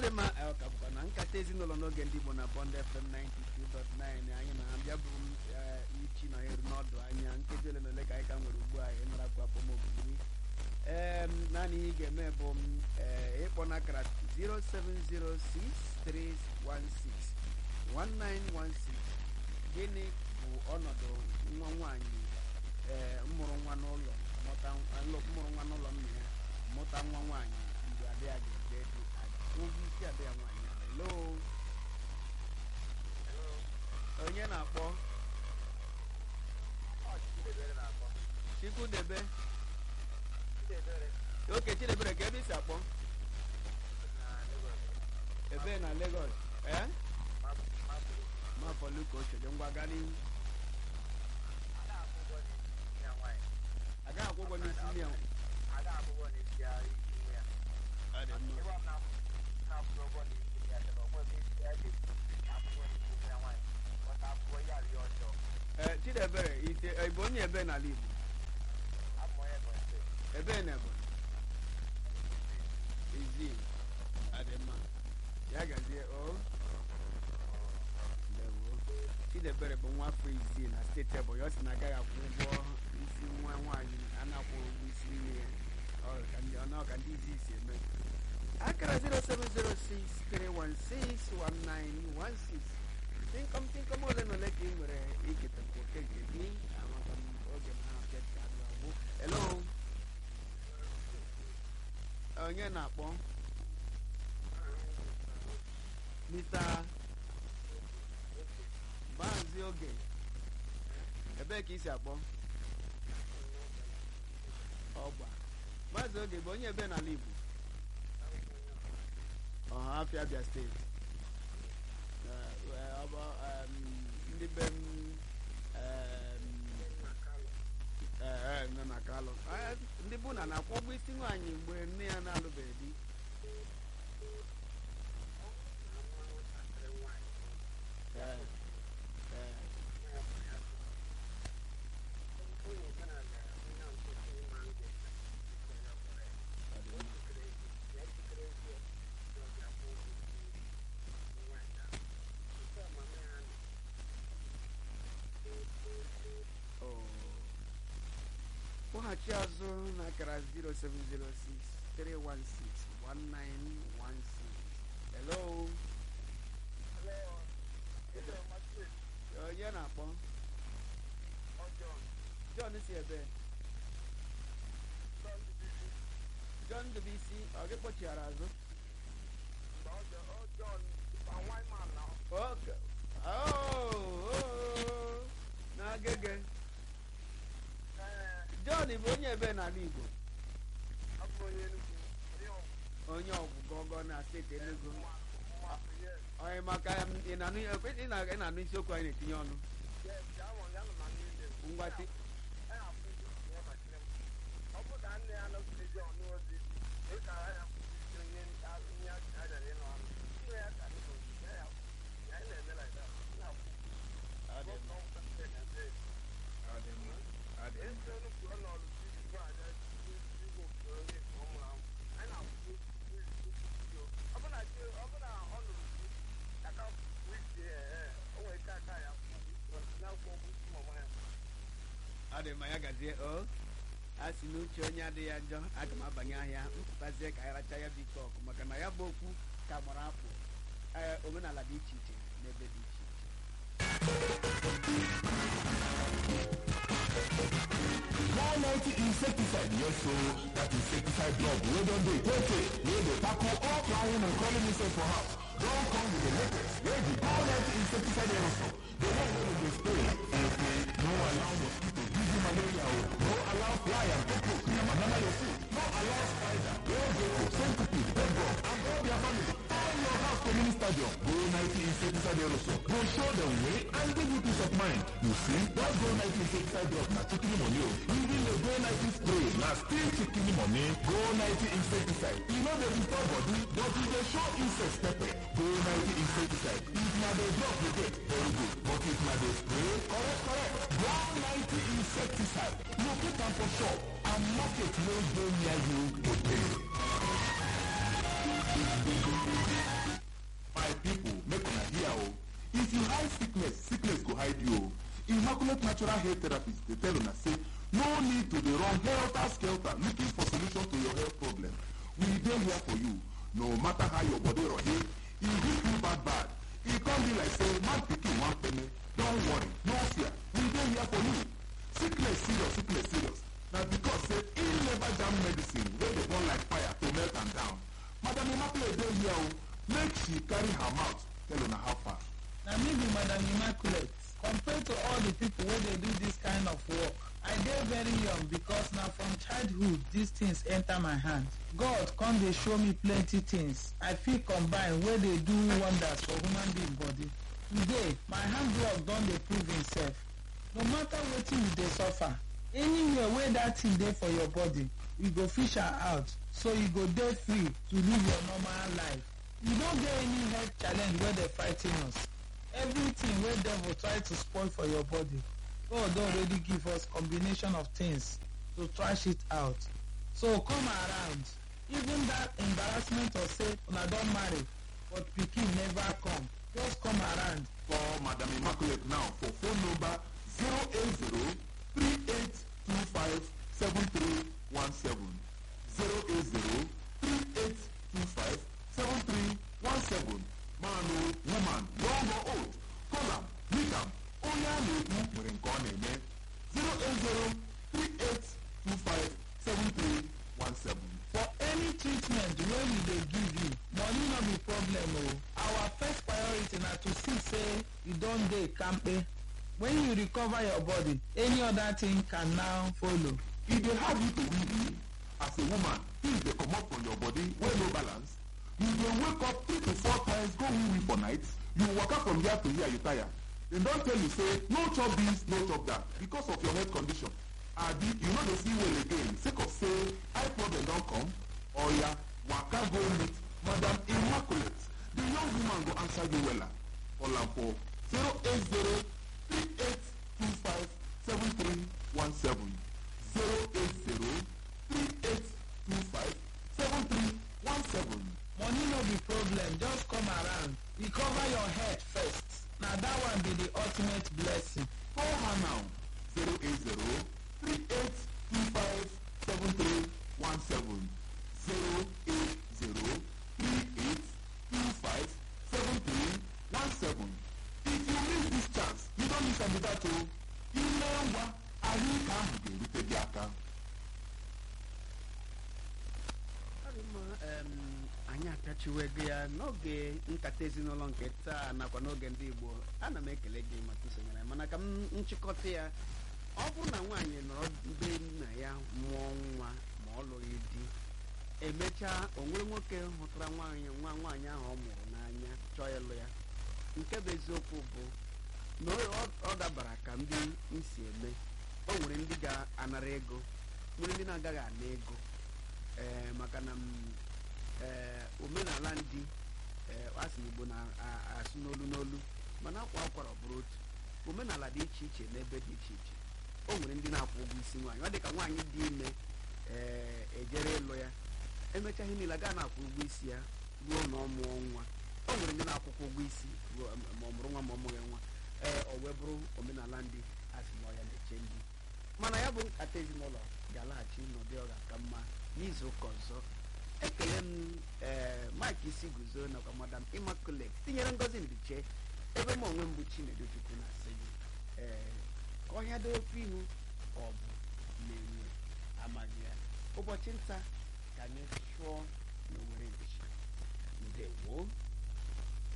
dị mma eh, ọ ka bụkwa na nkata ezinụlọ n'oge ndị Igbo na Bond FM 92.9 anyị na abịa bụ m eh, ichi na eru n'ọdụ anya nkeji ole na ole ka anyị ka nwere ugbu a ịnarakwu akpọmogiri ee naanị ihe ị ga-eme bụ m eh, ịkpọ n'akara 07063161916 gịnị bụ ọnọdụ nwa nwaanyị ee mụrụ nwa n'ụlọ mụta nlụ- mụrụ nwa n'ụlọ nna ya mụta nwa nwaanyị mgbe adị ya ga-ede dị ụgwọ isi adị ya nwaanyị ahụ. hello onye na-akpọ Chikwudebe oke Chidebere ka ebe isi akpọ ebe na Lagos ee mafọluka ocheje ngwa gaa n'ihu agaghị akwụ ụgwọ n'isi nne ya ọ dị mma ee Chidebere ite ị bụ onye ebe n'ala Igbo ebe na Ebonyi izi adị mma ya gazie o ndewo Chidebere bụ nwa afọ isii na steeti Ebonyi ọ sị na agaghị akwụ ụgwọ isi nwa nwaanyị a na-akwụ ụgwọ isi nne ya Ọ ka ndị- ọ nọ ka ndị izi si eme akara 07063161916 tinkom tinkom ole na ole ka ị nwere iketakwu oke nke gị amaka m oge ma ha abịa ka abịa ọgbụ hello onye na-akpọ Mr. Maazị Oge ebee ka ị si akpọ ọgba Maazị Oge bụ onye ebe n'ala Igbo Ọhafịa Abia steeti Eh, eh, ọ bụ, em, ndị be m em, eh, eh, nọ na Kalụ Eh, ndị bụ na na-akwụ ụgwọ isi nwaanyị mgbe nne ya na-alụbeghị di Eh, eh, ọ dị mma. Oh. kpọghachi azụ n'akara 07063161916 hello onye na-akpọ John si ebe John Dubisi ọ gị kpọchighara azụ Okay. Oh, oh, na-agege John bụ onye ebe n'ala Igbo onye ọgwụgọgọ na steeti Enugu onye maka ya, ị na-anụ ị na- ị na-anụ isiokwu anyị na-etinye ọnụ ngwati Ọ dị mma, ọ dị mma, ọ dị mma. ọ dị mma ya gazie o a sị n'uche onye adịghị njọ aga m abanye ahịa mpụtazie ka anyị racha ya bụ ike ọkụ maka na ya bụ okwu ka gbara afọ ee omenala dị iche iche n'ebe dị iche iche one ninety insecticide yes so that insecticide drug wey don dey tey tey wey dey tackle all flying and crawling insects for house don come with the latest wey be one ninety insecticide aerosol the one wey dem dey spray say say no allow mosquito give you malaria o no allow fly and cockroach yamayama your food no allow spider wey gecko centipede bedbug and all their family turn your house to mini stadium go ninety insecticide aerosol go show dem way and give you peace of mind you see that go ninety insecticide drug na chicken money o even the go ninety spray na still chicken money go ninety insecticide e no dey disturb body but e dey show insect pepper go ninety insecticide if na the drug you get very good but if na the spray correct correct go ninety insecticide locate am for shop and market wey dey near you today. my people make una hear o if you hide sickness sickness go hide you o immaculate natural hair therapist dey tell una say no need to dey run helter skelter looking for solution to your health problem we dey here for you no matter how your body rohe e hit you bad bad e come be like say man pikin wan peme don worry no fear we dey here for you sickness serious sickness serious na because say e never jam medicine wey dey burn like fire to melt am down madam immaculate dey here o make she carry her mouth tell una how far. na me be madam immaculate compared to all the people wey dey do this kind of work i dey very young because na from childhood these things enter my hand god come dey show me plenty things i fit combine wey dey do wonders for human being body today my handwork don dey prove himself no matter wetin you dey suffer anywhere wey that thing dey for your body you go fish am out so you go dey free to live your normal life you no get any health challenge wey dey frigh ten us everything wey devil try to spoil for your body god don already give us combination of things to trash it out so come around even that embarrassment of say una don marry but pikin never come just come around for madam immaculate now for phone number zero eight zero three eight two five seven three one seven zero eight zero three eight two five seven three one seven man o woman young or old call am meet am onye a na-ekwu nwere nke ọ na-eme zero eight zero three eight two five seven three one seven. for any treatment wey we dey give you money no be problem o our first priority na to see say you don dey kampe when you recover your body any other thing can now follow e dey hard you to win win as a woman things dey comot from your body wey no balance you dey wake up three to four times go win win for night you waka from here to here you tire dem don tell you say no chop this no chop that because of your health condition abi you no dey see well again sake of say eye problem don come oya waka go meet madam immaculate the young woman go answer you wella call am for zero eight zero three eight two five seven three one seven zero eight zero three eight two five seven three one seven. money no be problem just come around recover your head first na that one be the ultimate blessing call her now zero eight zero three eight two five seven three one seven zero eight zero three eight two five seven three one seven if you miss this chance you don miss am be that o ime ngwa ahụike ahụ ga-erute gị aka. Ọ dị mma, em, anyị apịachiwego ya n'oge nkata ezinụlọ nke taa nakwa n'oge ndị igbo ana m ekele gị maka isonyere anyị. mana ka m nchịkọta ya ọ bụrụ na nwaanyị nọrọ be nna ya mụọ nwa ma ọ lụghị di emechaa o nwere nwoke hụtara nwaanyị nwa nwaanyị ahụ ọ mụrụ n'anya chọọ ịlụ ya nke bụ eziokwu bụ na ọ- ọ dabara ka ndị nsi eme o nwere ndị ga-anara ego nwere ndị na-agaghị ana ego ee maka na m ee omenala ndị ee asị igbo na-asụ n'olu n'olu mana akwa akwara ọ bụrụ otu omenala dị iche iche n'ebe dị iche iche o nwere ndị na-akwụ ụgwọ isi nwaanyị ọ dị ka nwaanyị dị ime ee ejere ịlụ ya emechaghị niile gaa na-akwụ ụgwọ isi ya ruo na ọ mụọ nwa o nwere ndị na-akwụkwọ ụgwọ isi ruo ma ọ mụrụ nwa ma ọ mụghị nwa ee ọ wee bụrụ omenala ndị asị na ọ ya na-eche ndị mana ya bụ nkata ezinụlọ ga-alaghachi n'ụdị ọ ga-aka mma n'izu ụka ọzọ ekele m ee mike isi guzo nakwa madam immaculate tinyere ngozi mbiche ebe m onwe m bụ chinedu chukwu na-asị gị ee ka ọhịa dị ofe ihu ka ọ bụ na-enwe amaghị ya ụbọchị nta ka anyị chụọ n'owere nchi ndewo